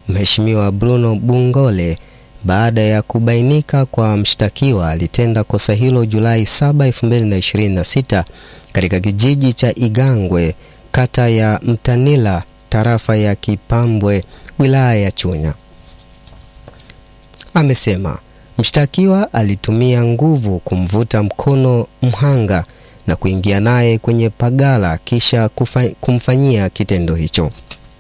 Mheshimiwa Bruno Bungole baada ya kubainika kwa mshtakiwa alitenda kosa hilo Julai 7, 2026 katika kijiji cha Igangwe, kata ya Mtanila, tarafa ya Kipambwe, wilaya ya Chunya. Amesema mshtakiwa alitumia nguvu kumvuta mkono mhanga na kuingia naye kwenye pagala kisha kufa, kumfanyia kitendo hicho.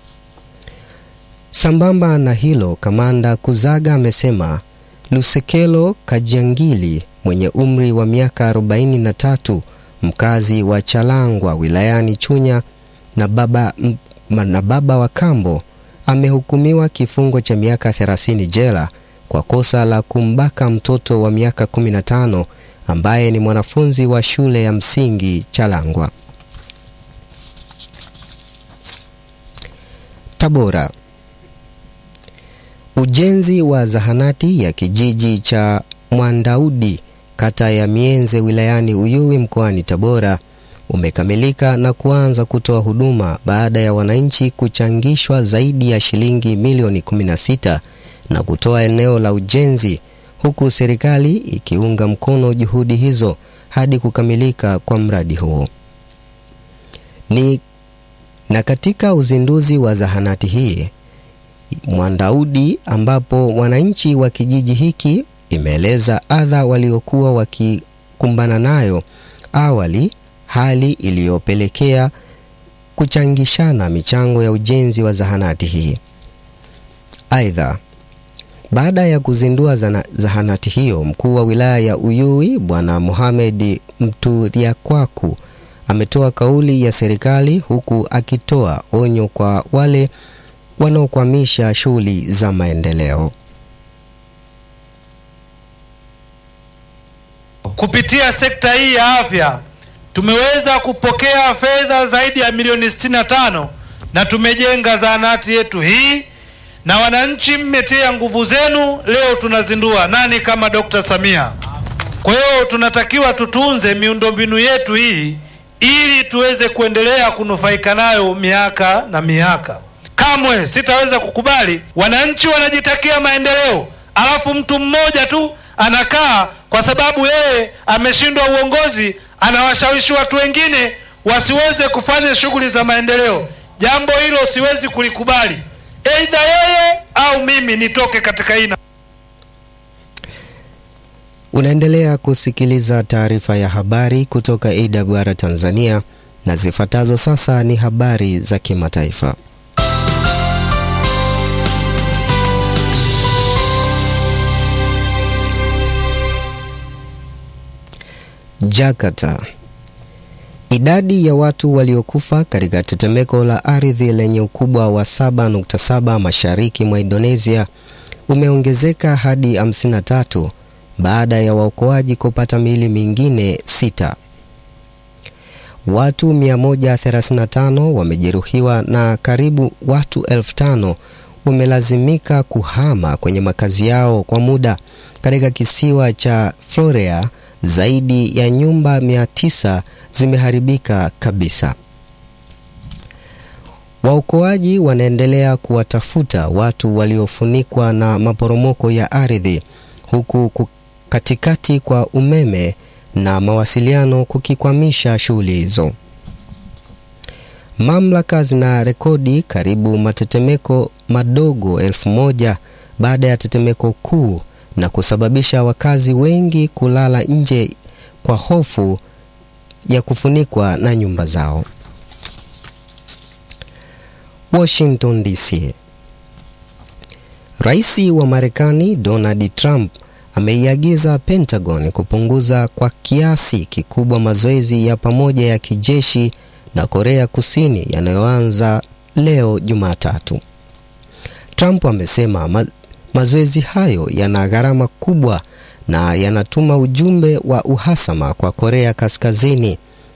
Sambamba na hilo, Kamanda Kuzaga amesema Lusekelo Kajangili mwenye umri wa miaka 43 mkazi wa Chalangwa wilayani Chunya na baba, na baba wa kambo amehukumiwa kifungo cha miaka 30 jela kwa kosa la kumbaka mtoto wa miaka 15 ambaye ni mwanafunzi wa shule ya msingi Chalangwa. Tabora. Ujenzi wa zahanati ya kijiji cha Mwandaudi kata ya Mienze wilayani Uyui mkoani Tabora umekamilika na kuanza kutoa huduma baada ya wananchi kuchangishwa zaidi ya shilingi milioni 16 na kutoa eneo la ujenzi huku serikali ikiunga mkono juhudi hizo hadi kukamilika kwa mradi huo. Ni na katika uzinduzi wa zahanati hii Mwandaudi ambapo wananchi wa kijiji hiki imeeleza adha waliokuwa wakikumbana nayo awali, hali iliyopelekea kuchangishana michango ya ujenzi wa zahanati hii. Aidha, baada ya kuzindua zana, zahanati hiyo, mkuu wa wilaya ya Uyui Bwana Mohamed Mturiakwaku ametoa kauli ya serikali huku akitoa onyo kwa wale wanaokwamisha shughuli za maendeleo. Kupitia sekta hii ya afya tumeweza kupokea fedha zaidi ya milioni 65 na tumejenga zahanati yetu hii, na wananchi mmetia nguvu zenu, leo tunazindua. Nani kama Dr. Samia? Kwa hiyo tunatakiwa tutunze miundombinu yetu hii ili tuweze kuendelea kunufaika nayo miaka na miaka. Kamwe sitaweza kukubali wananchi wanajitakia maendeleo, alafu mtu mmoja tu anakaa kwa sababu yeye ameshindwa uongozi, anawashawishi watu wengine wasiweze kufanya shughuli za maendeleo. Jambo hilo siwezi kulikubali, aidha yeye au mimi nitoke katika hii. Unaendelea kusikiliza taarifa ya habari kutoka AWR Tanzania, na zifuatazo sasa ni habari za kimataifa. Jakarta. Idadi ya watu waliokufa katika tetemeko la ardhi lenye ukubwa wa 7.7 mashariki mwa Indonesia umeongezeka hadi 53 baada ya waokoaji kupata miili mingine sita. Watu 135 wamejeruhiwa na karibu watu elfu tano wamelazimika kuhama kwenye makazi yao kwa muda katika kisiwa cha Florea. Zaidi ya nyumba 900 zimeharibika kabisa. Waokoaji wanaendelea kuwatafuta watu waliofunikwa na maporomoko ya ardhi huku katikati kwa umeme na mawasiliano kukikwamisha shughuli hizo. Mamlaka zina rekodi karibu matetemeko madogo elfu moja baada ya tetemeko kuu na kusababisha wakazi wengi kulala nje kwa hofu ya kufunikwa na nyumba zao. Washington DC. Rais wa Marekani Donald Trump ameiagiza Pentagon kupunguza kwa kiasi kikubwa mazoezi ya pamoja ya kijeshi na Korea Kusini yanayoanza leo Jumatatu. Trump amesema ma mazoezi hayo yana gharama kubwa na yanatuma ujumbe wa uhasama kwa Korea Kaskazini.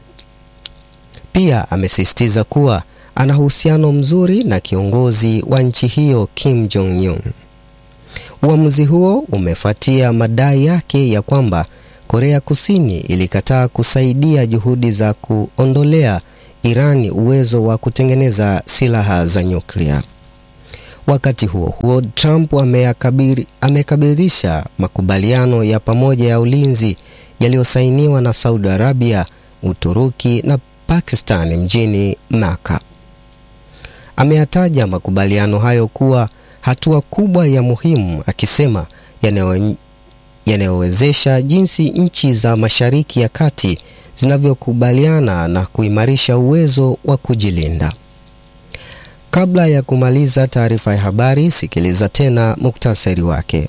Pia amesisitiza kuwa ana uhusiano mzuri na kiongozi wa nchi hiyo Kim Jong Un. Uamuzi huo umefuatia madai yake ya kwamba Korea Kusini ilikataa kusaidia juhudi za kuondolea Irani uwezo wa kutengeneza silaha za nyuklia. Wakati huo huo, Trump amekabilisha makubaliano ya pamoja ya ulinzi yaliyosainiwa na Saudi Arabia, Uturuki na Pakistan mjini Maka. Ameyataja makubaliano hayo kuwa hatua kubwa ya muhimu, akisema yanayowezesha jinsi nchi za Mashariki ya Kati zinavyokubaliana na kuimarisha uwezo wa kujilinda. Kabla ya kumaliza taarifa ya habari, sikiliza tena muktasari wake.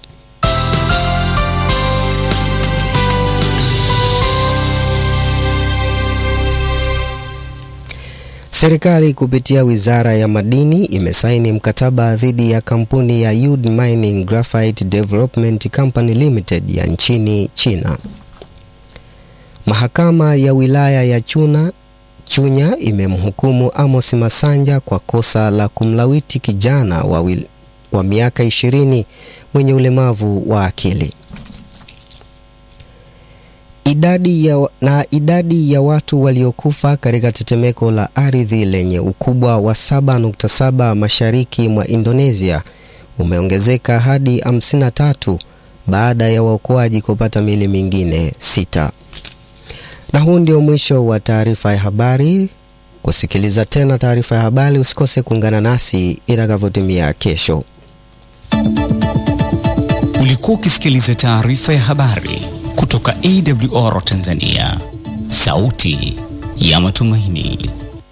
Serikali kupitia Wizara ya Madini imesaini mkataba dhidi ya kampuni ya Yud Mining Graphite Development Company Limited ya nchini China. Mahakama ya wilaya ya Chuna Chunya imemhukumu Amos Masanja kwa kosa la kumlawiti kijana wa, wil, wa miaka ishirini mwenye ulemavu wa akili. Idadi ya, na idadi ya watu waliokufa katika tetemeko la ardhi lenye ukubwa wa 7.7 mashariki mwa Indonesia umeongezeka hadi 53 baada ya waokoaji kupata mili mingine sita. Na huu ndio mwisho wa taarifa ya habari. Kusikiliza tena taarifa ya habari, usikose kuungana nasi itakavyotimia kesho. Ulikuwa ukisikiliza taarifa ya habari kutoka AWR Tanzania, sauti ya matumaini.